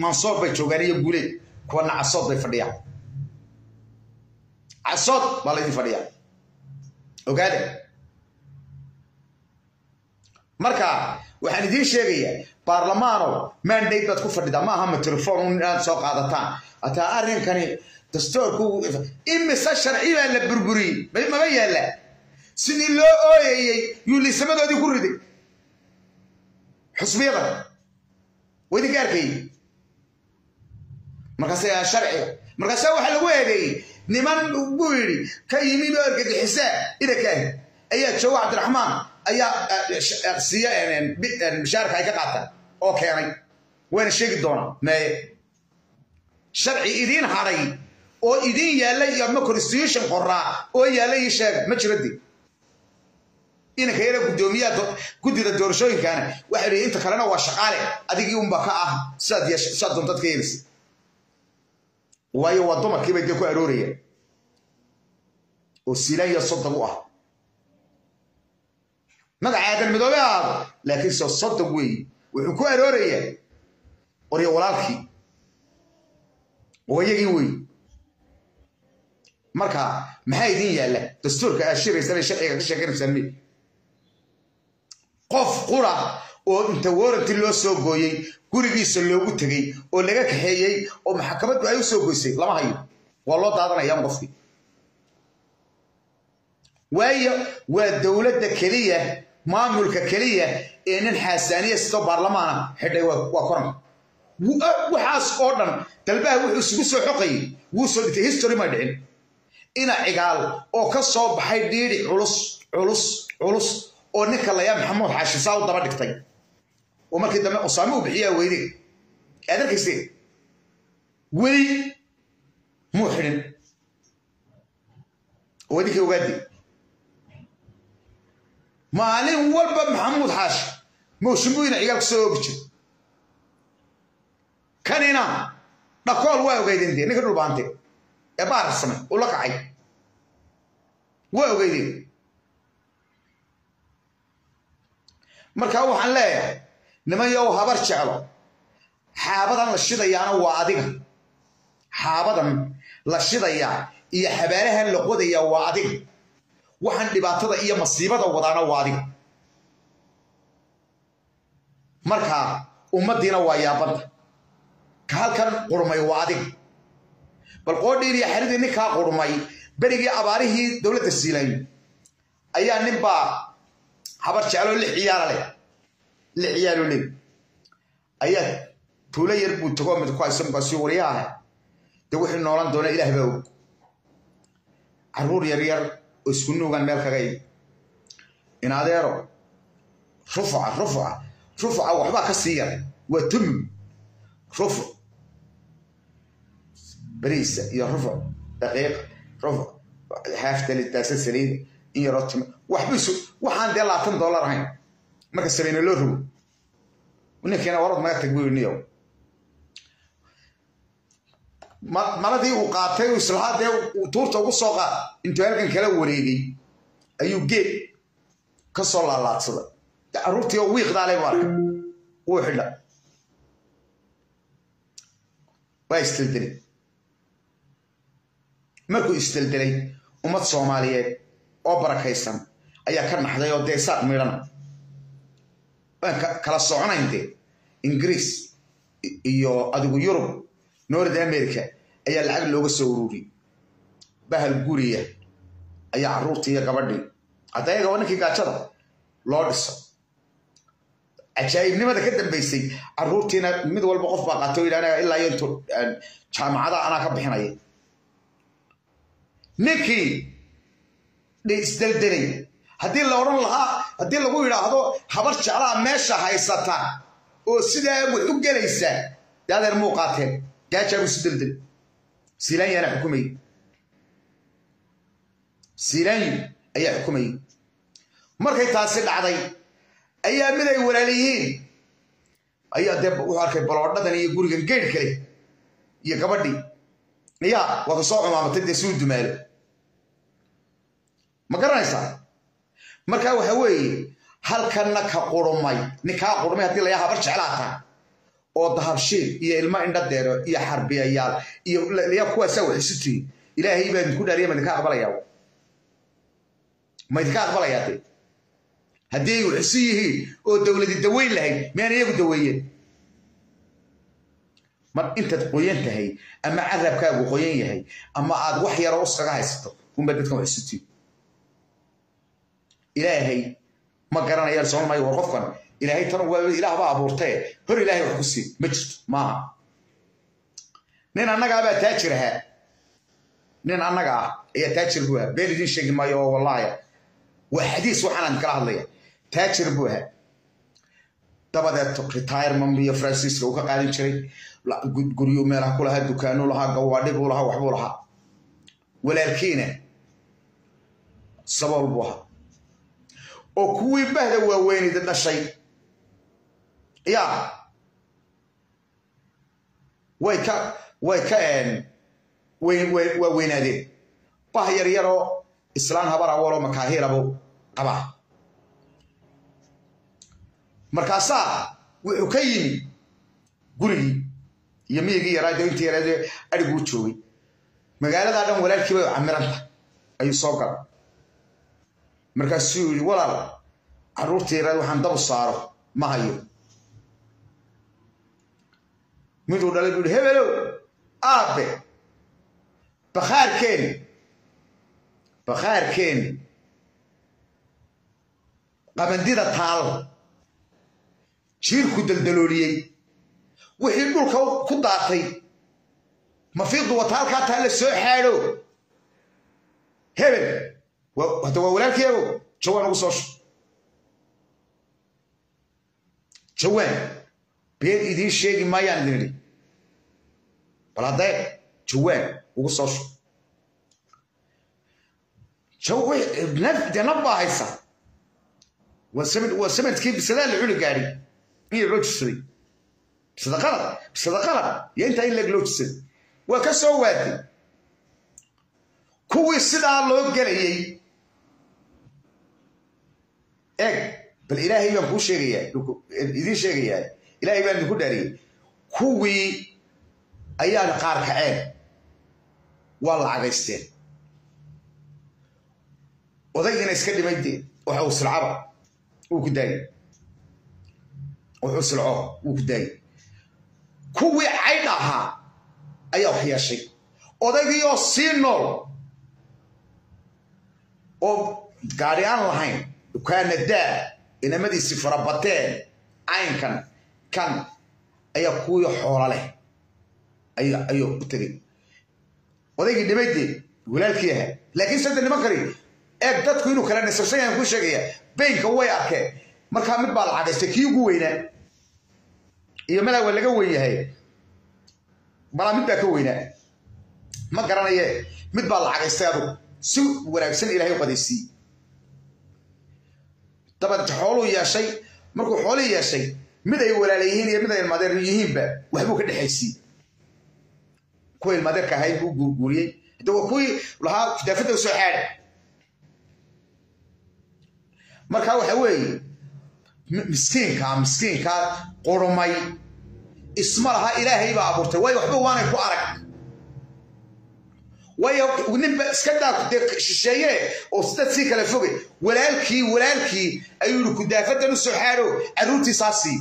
mansoor bay joogaan iyo guuleed kuwana casood bay fadhiyaan casood baa laydin fadhiyaa ogaada marka waxaan idiin sheegayaa baarlamaano mandate baad ku fadhidaa ma aha ma telefon inaad soo qaadataan hataa arrinkani dastoorku imise sharci baa la burburiyey maba yaalla sidii loo ooyayey yuu liisamadoodii ku riday xusbiyada waydinka arkayey markaas sharciga markaasa waxaa lagu eedeeyey niman buu yidhi ka yimi oo argagixisaa idankaah ayaa jooga cabdiraxmaan ayaa siiya bishaarka ay ka qaataan oo keenay wayna sheegi doonaa meye sharci idiin hadhay oo idiin yaalla iyo ama constitution qoraa oo yaalla ii sheega ma jiro de inanka yara guddoomiyaha guddida doorashooyinkana waxa yidhi inta kalena waa shaqaale adigii unba ka ah sidaad doontad ka yeelisa waayo waa dumarkii bay dee ku aroorayaan oo silaanya soddon u ah magaca aadan midoobe ahaado laakiin soo soddon weeye wuxuu ku aroorayaa qoryo walaalkii oo iyagii weeye marka maxaa idiin yaalla dastuurka aad shiraysana sharciga ka sheekanaysaan mi qof qura oo inta waranti loo soo gooyey gurigiisa loogu tegey oo laga kaxeeyey oo maxkamaddu ay u soo goysay lama hayo waa loo daadanayaan qofkii waayo waa dowladda keliya maamulka keliya ee nin xaasaaniya sidoo baarlamaana xidhay waa koran waxaas oo dhan dalbaha wuxuu isugu soo xoqayay wuu soo dhintay history ma dhicin ina cigaal oo ka soo baxay dhiidhi culus culus culus oo ninka layaa maxamuud xaashisaa u daba dhigtay oo markii dambe usaame u bixiyaa weyde aad arkayseen weli muu xidhin oo idinkii ogaadi maalin walba maxamuud xaashi mawshinbuu ina cigaal kusoo oogi jir kanina dhakool waa ogeydeen dee ninka dhulbaante ee baararsame uu la kacay waa ogeydeen markaa waxaan leeyahay niman yow habar jeclo xaabadan la shidayaana waa adiga xaabadan la shidayaa iyo xabaalahan la qodayaa waa adiga waxaan dhibaatada iyo masiibada wadaana waa adiga markaa ummaddiina waa yaabadda ka halkan qurmay waa adiga bal qoodhiin iyo xaridii ninkaa qurmay berigii abaarihii dowladda siilayn ayaa ninbaa habar jecloo lix ciyaala leh lix ciyaalo leh ayaa tuulo yar buu tago mid ku hayso markaasuu waryaha dee wixii noolan doona ilaah baa og carruur yar yar oo isku nuugan meel kaga imi in adeero rufuca rufuca rufuca waxbaa ka sii yar waa tumi rufuc beriisa iyo rufuc daqiiq rufuc xaaftalidaasa saliida in yaroo timo waxbisu waxaan dee labaatan dollar ahayn marka sabayna loo rogo ninkiina warad naga tag buu niyow maladii uu qaatay uu islahaa dee tuurta ugu soo qaad intuu halkan kala wareegay ayuu geed ka soo laalaadsaday carruurtii oo wiiqdaalay bu arkay wuu xidha waa isdeldelay markuu isdeldelay ummad soomaaliyeed oo barakaysan ayaa ka naxday oo dee saaq midhana waan kala soconayn dee ingiriis iyo adigu yurub north america ayaa lacag looga soo ururiyey bahal guriya ayaa carruurtii iyo gabadhii hadda ayaga waa ninkii gaajada loo dhiso cajaa'ibnimada ka dambaysay carruurtiina mid walba qof baa qaato yidhahda ilaa iyo intu jaamacada anaa ka bixinaya ninkii isdeldelay haddii la odhan lahaa haddii lagu yidhaahdo habar jeclaha meesha haysata oo sidaa wax u gelaysa dee adeer muu qaateen gaajaabu isu deldelay siilaanyaana xukumayay siilaanyu ayaa xukumayay markay taasi dhacday ayaa mid ay walaaliyihiin ayaa dee wuxuu arkay baloodhadan iyo gurigan geydh kale iyo gabadhii ya waa ka soo cumaamatay dee suu dumaalo ma garanaysaa markaa waxa weeye halkanna ka qurumay ninkaa qurmay haddii layaa habar jeclaa taa oo dahabshiil iyo ilmo indho deero iyo xarbiyayaal iyo ya kuwaasaa wax isu tihi ilaahay baa idinku dhaariya ma idinka aqbalayaa ma idinka aqbalayaa de haddii ay wax isu yihiin oo dowladi daweyn lahayd miyaan iyagu daweeyeen mar intaad qoyan tahay ama carabkaagu qoyan yahay ama aad wax yaroo uskaga haysato unba dadkan wax isu tihi ilaahay ma garanayaan soon maayo war qofkan ilaahay tan waa ilaah baa abuurtee hor ilaahay wax ku sii ma jirto maaha nin annagaabaa taajir ahaa nin annaga ah ayaa taajir buu ahaa been idiin sheegi maayo oo wallaahi waa xadiis waxaan kala hadlaya taajir buu ahaa dabadeed retirement iyo francisca uu ka qaadan jiray guryo meelaha ku lahaa dukaano lahaa gawaadhi buu lahaa waxbuu lahaa walaalkiina sabool buu ahaa oo kuwii bahda waaweynida dhashay ya way ka way ka waa weynaadeen bah yar yaroo islaan habar awaloo makaahirabu qabaa markaasaa wuxuu ka yimi gurigii iyo miyigii yaraa de intii yaraade adhiguu joogay magaaladaa dhan walaalkii bay camiranta ayuu soo galay markaasuu yidhi walaal carruurtii yaraad waxaan dabu saaro ma hayo miduu dhalay buu yihi hebelow aabe bakhaarkeeni bakhaarkeeni qabandida taal jiirku daldalooliyey wixii dhulka ku daatay mafiiqdu wata halkaa taa la soo xaadho hebel hadda waa walaalkeego jawaan ugu soo shu jawaan been idiin sheegi maayaan idin idhi bal haddee jawaan ugu soo shu dee nab baa haysa waa samadkii bisadaa la cuni gaadhi in yar loo jisaday bisada qalad bisada qalad iyo intaa in leeg loo jisaday waa ka soo waaday kuwii sidaa loo gelayey eeg bal ilaahay baan kuu sheegayaa idiin sheegayaa ilaahay baan idinku dhaariyey kuwii ayaan qaar kaceen waa lacagaysteen odaygiina iska dhimay dee waxa uu silcaba wuu ku daayey wuxuu silco wuu ku daayey kuwii caydh ahaa ayaa wax yeeshay odaygii oo sii nool oo gaadhi aan lahayn dukaana daa inamadiisii farabateen caynkan kan ayaa kuwii xoola leh ayuu u tegay odaygii dhimaydee walaalkii ahaa laakiin sadde niman kali eeg dadku inuu kala nisabsan yahan kuu sheegaya baynka way arkeen markaa mid baa lacagaystay kii ugu weynaa iyo malaa waa laga weyn yahay malaa mid baa ka weynaa ma garanaye mid baa lacagaystay adugu si wanaagsan ilaahay u qadaysiiye dabadeed xooluu yeeshay markuu xoolii yeeshay mid ay walaala yihiin iyo mid ay ilmaadeer yihiinba waxbuu ka dhexaysiiyey kuwa ilmaadeerka ahayd buu guurguuriyey hadda waa kuwii lahaa daafadda usoo xaadha marka waxa weeye miskiinka miskiinka qurmay isma laha ilaahay baa abuurtay waayo waxba waanay ku arag waayo ninba iska daa dee shisheeye oo dad sii kala foge walaalkii walaalkii ayuu yihi kudaafadan u soo xaadho carruurtiisaa sii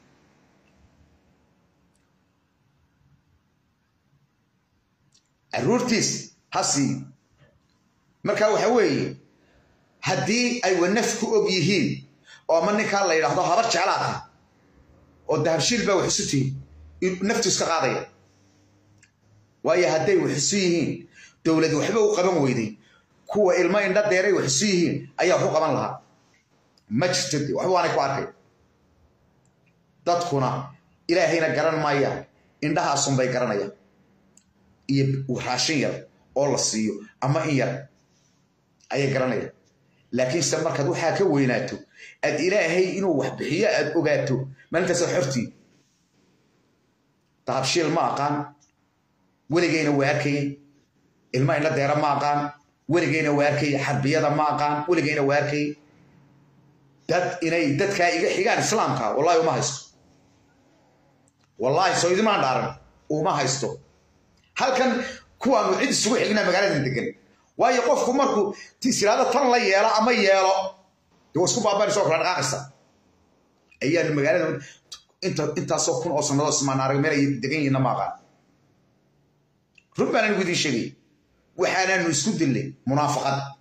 carruurtiis ha sii marka waxa weeye haddii ay wanaf ku og yihiin oo ama ninkaa la yidhaahdo habar jeclaata oo dahabshiil baa wax isu tihi naftu iska qaadaya waayo hadday wax isu yihiin dowlad waxba u qaban weyday kuwa ilmo indha deeray wax isu yihiin ayaa wax u qaban lahaa ma jirto waxba waanay ku arkay dadkuna ilaahayna garan maayaan indhahaasunbay garanayaan iyo raashin yar oo la siiyo ama in yar ayay garanayaan laakiinse markaad waxaa ka weynaato aad ilaahay inuu wax bixiyo aad ogaato maalintaasad xortii dahabshiil ma aqaan weligayna waa arkayay ilma indha deera ma aqaan weligayna waa arkayay xarbiyada ma aqaan weligayna waa arkayay dad inay dadkaa iga xigaan islaamka wallahi uma haysto wallaahi soo idimaan dhaaran uma haysto halkan kuwaanu cid isugu xignaa magaaladan degan waayo qofku markuu tisiraado tan la yeelo ama yeelo dee waa isku baabanaysa oo kala dhaqaaqaysa ayaanu magaalada inta intaasoo kun oo sannadood ismaan arag meel ay degan yihiinna ma aqaan run baan anigu idiin sheegay waxaanaanu isku dillay munaafaqad